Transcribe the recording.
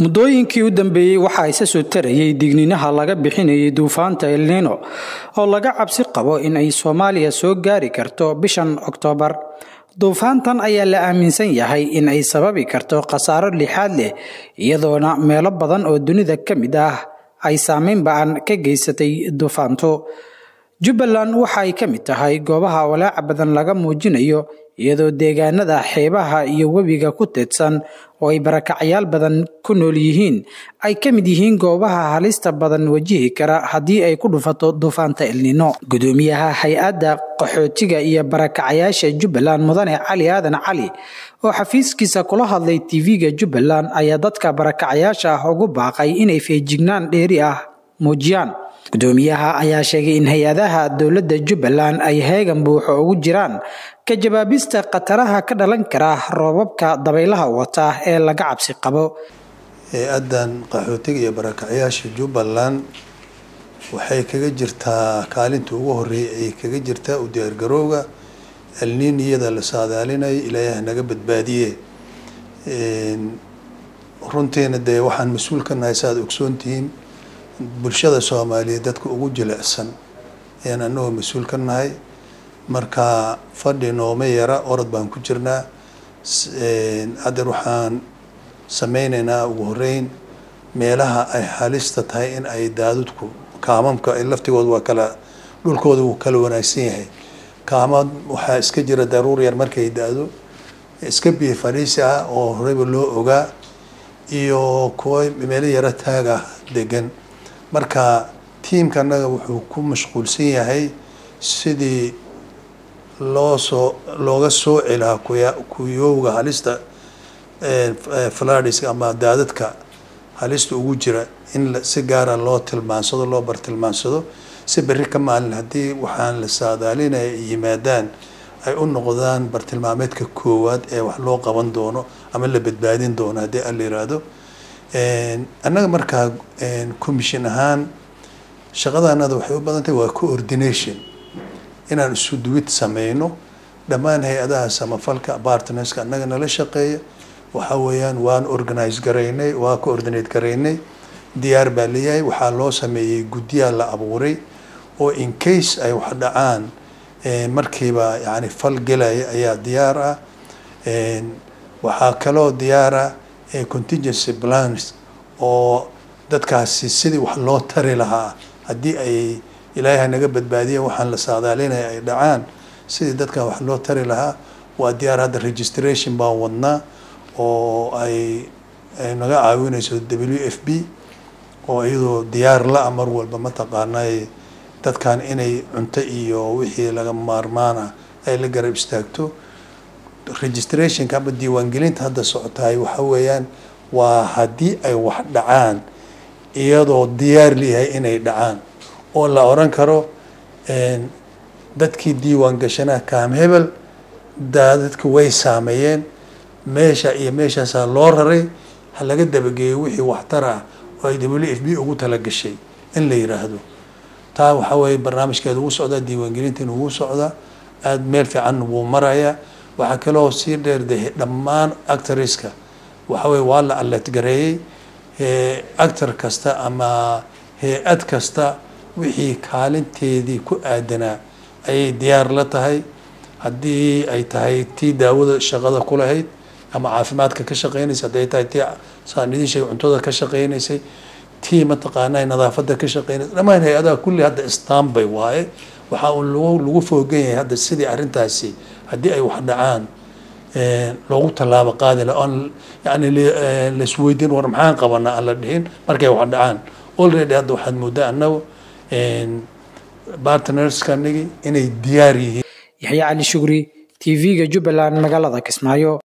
muddooyinkii u dambeeyey waxaa isa soo tarayay digniinaha laga bixinayay duufaanta elnino oo laga cabsi qabo in ay soomaaliya soo gaari karto bishan oktoobar duufaantan ayaa la aaminsan yahay in ay sababi karto khasaaro lixaad leh iyadoona meelo badan oo dunida ka mid ah ay saameyn ba-an ka geysatay duufaantu jubbaland waxa ay ka mid tahay goobaha walaaca badan laga muujinayo iyadoo deegaanada xeebaha iyo webiga ku teedsan oo ay barakacyaal badan ku nool yihiin ay ka mid yihiin goobaha halista badan wajihi kara haddii ay ku dhufato duufaanta elnino gudoomiyaha hay-adda qaxootiga iyo barakacyaasha jubbaland mudane cali aadan cali oo xafiiskiisa kula hadlay tv-ga jubbaland ayaa dadka barakacyaasha ah ugu baaqay inay feejignaan dheeri ah muujiyaan gudoomiyaha ayaa sheegay in hay-adaha dowladda jubbaland ay heegan buuxo ugu jiraan ka jawaabista khataraha ka dhalan kara roobabka dabaylaha wata ee laga cabsi qabo hay-addan qaxootiga iyo barakacyaasha jubbaland waxay kaga jirtaa kaalinta ugu horeeyay ay kaga jirtaa u diyaargarowga alniiniyada la saadaalinayo ilaahay naga badbaadiye runtiina dee waxaan mas-uul ka nahay saaad ogsoontihiin bulshada soomaaliyeed dadka ugu jilicsan ayaan anagoo mas-uul ka nahay marka fadhi nooma yara orod baan ku jirnaa haddeer waxaan sameyneynaa ugu horeyn meelaha ay halista tahay in ay daadudku kaamamka ay laftigooda waa kala dhulkooda wuu kala wanaagsan yahay kaamad waxaa iska jira daruur yar markay da-do iska biyo fadhiisi ah oo horeyba loo ogaa iyo kuwa meelo yaro taaga degan marka tiimka annaga wuxuu ku mashquulsan yahay sidii loo soo looga soo celaha kuya kuyowga halista fladis ama daadadka halista ugu jira in si gaara loo tilmaansado loo bartilmaansado si berri ka maalin haddii waxaan la saadaalinaya ay yimaadaan ay u noqdaan bartilmaameedka koowaad ee wax loo qaban doono ama la badbaadin doono haddii ala yiraahdo annaga markaa commission ahaan shaqadaanada waxay u badan tahay waa coordination inaan isu duwid sameyno dhammaan hay-adaha samafalka partnerska annaga nala shaqeeya waxa weeyaan waan organize garaynay waa coordinate garaynay diyaar baa leeyahay waxaa loo sameeyey guddiyaa la abuuray oo in case ay wax dhacaan markiiba yani fal gelaya ayaa diyaar ah waxaa kaloo diyaara contingency plans oo dadkaasi sidii wax loo tari lahaa haddii ay ilaahay naga badbaadiya waxaan la saadaalinaya ay dhacaan sidii dadka wax loo tari lahaa waa diyaar hadda registration baan wadnaa oo ay naga caawinayso w f b oo iyadoo diyaar la-a mar walba mataqaanay dadkan inay cunto iyo wixii laga maarmaana ay la garab istaagto registrationka ama diiwaangelinta hadda socotahay waxa weeyaan waa haddii ay wax dhacaan iyadoo diyaar leeyahay inay dhacaan oo la oran karo dadkii diiwaan gashanaa kaam hebel daadadka way saameeyeen meesha iyo meeshaasaa loo raray ha laga dabageeyo wixii waxtar ah oo ay w f b ugu talagashay in la yiraahdo taa waxaa weeye barnaamijkeeda ugu socdaa diiwaangelintiina ugu socdaa aada meel fiican wuu marayaa waxaa kaloo sii dheerdahay dhammaan actoriska waxa weye waa la aletgareeyey actor kasta ama hay-ad kasta wixii kaalinteedii ku aadanaa ayay diyaar la tahay haddii ay tahay tii daawada shaqada ku lahayd ama caafimaadka ka shaqeynaysa hadday tahay tii saan idin sheegay cuntada ka shaqeynaysay tii mataqaanaa nadaafadda ka shaqeynaysa dhammaan hay-adaha kulli hadda stanbay waaye waxaa uu lagu lagu foogan yahay hadda sidii arrintaasi haddii ay wax dhacaan loogu tallaabo qaadi la oon yani laisweydiin war maxaan qabanaa aan la dhihin markay wax dhacaan already hadda waxaad moodaa annagu partnerskanigi inay diyaar yihiin yaxya cali shugri tv-ga jubbaland magaalada kismaayo